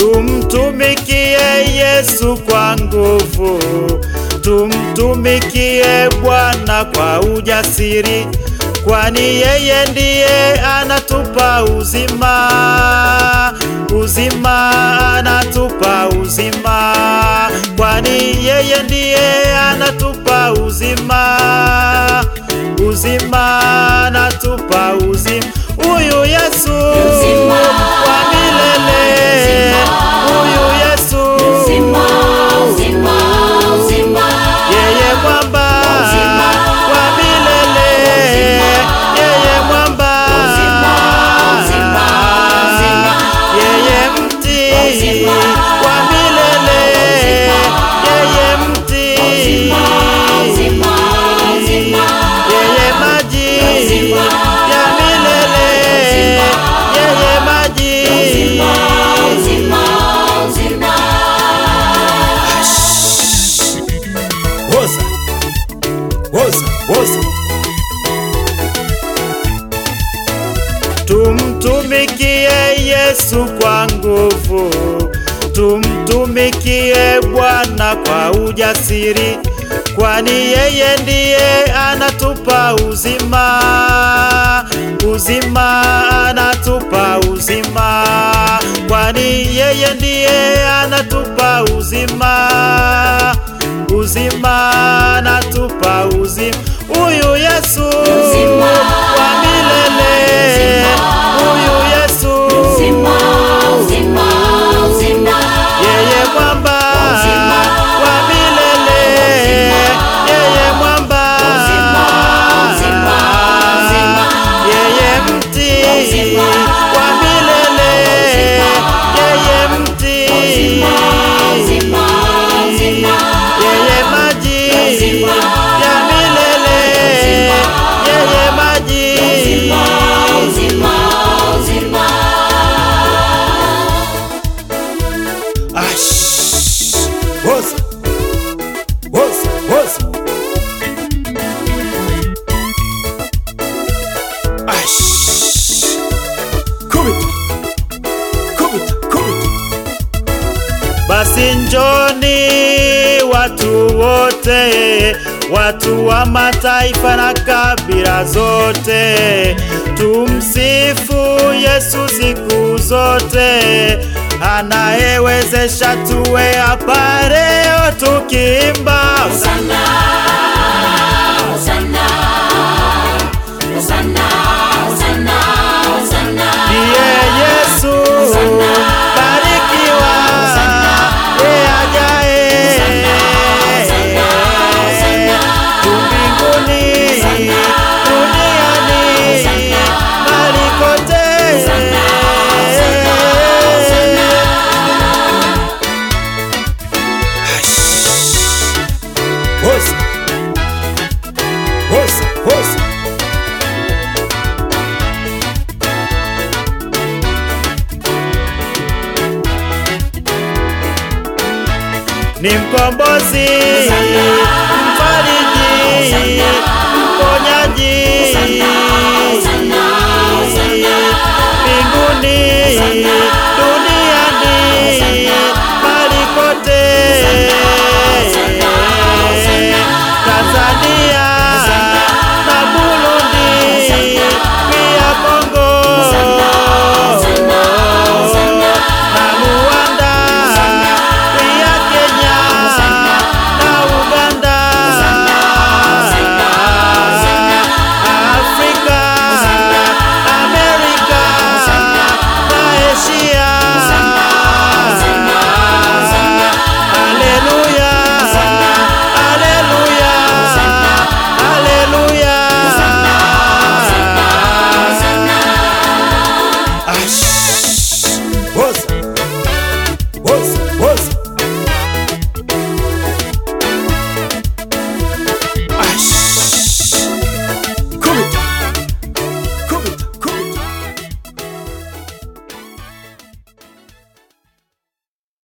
Tumtumikie Yesu kwa nguvu, tumtumikie Bwana kwa ujasiri, kwani yeye ndiye anatupa uzima, uzima anatupa uzima, kwani yeye ndiye anatupa uzima, uzima anatupa uzima. Huyu Yesu Uzima, wa milele, uzima, huyu Yesu Uzima, uzima, uzima. yeye mwamba Uzima, wa milele, uzima, yeye mwamba, uzima, uzima, uzima. yeye mti Uzima, wa milele, uzima, yeye mti, Uzima, uzima, uzima. yeye maji Uzima, ya milele, uzima, yeye maji Uzima, uzima, uzima. Woza, woza, woza. Tumtumikie Yesu kwa nguvu, tumtumikie Bwana kwa ujasiri, kwani yeye ndiye anatupa uzima, uzima anatupa uzima, kwani yeye ndiye anatupa uzima uzima anatupa uzima. Huyu Yesu Uzima, wa milele, uzima, huyu Yesu Uzima, uzima, uzima. yeye mwamba Uzima, wa milele, yeye mwamba Uzima, uzima, uzima. yeye mti Uzima, wa milele, yeye mti Uzima, uzima, uzima. yeye maji Uzima, ya milele, yeye maji Uzima, uzima, uzima. Ash, woza, woza, woza. Ash, kubita, kubita, kubita. Basi njoni watu wote, watu wa mataifa na kabila zote, tumsifu Yesu siku zote, anayewezesha tuwe hapa leo tukiimba Hosanna, Hosanna, Hosanna, Hosanna, Hosanna. ndiye Yesu Hosanna, barikiwa Hosanna, yeye ajaye Hosanna, Hosanna. juu mbinguni Hosanna, duniani Hosanna, mahali kote Hosanna, Hosanna, Hosanna. Hosa. Hosa, hosa. Ni mkombozi, Hosanna, mfariji, Hosanna, mponyaji,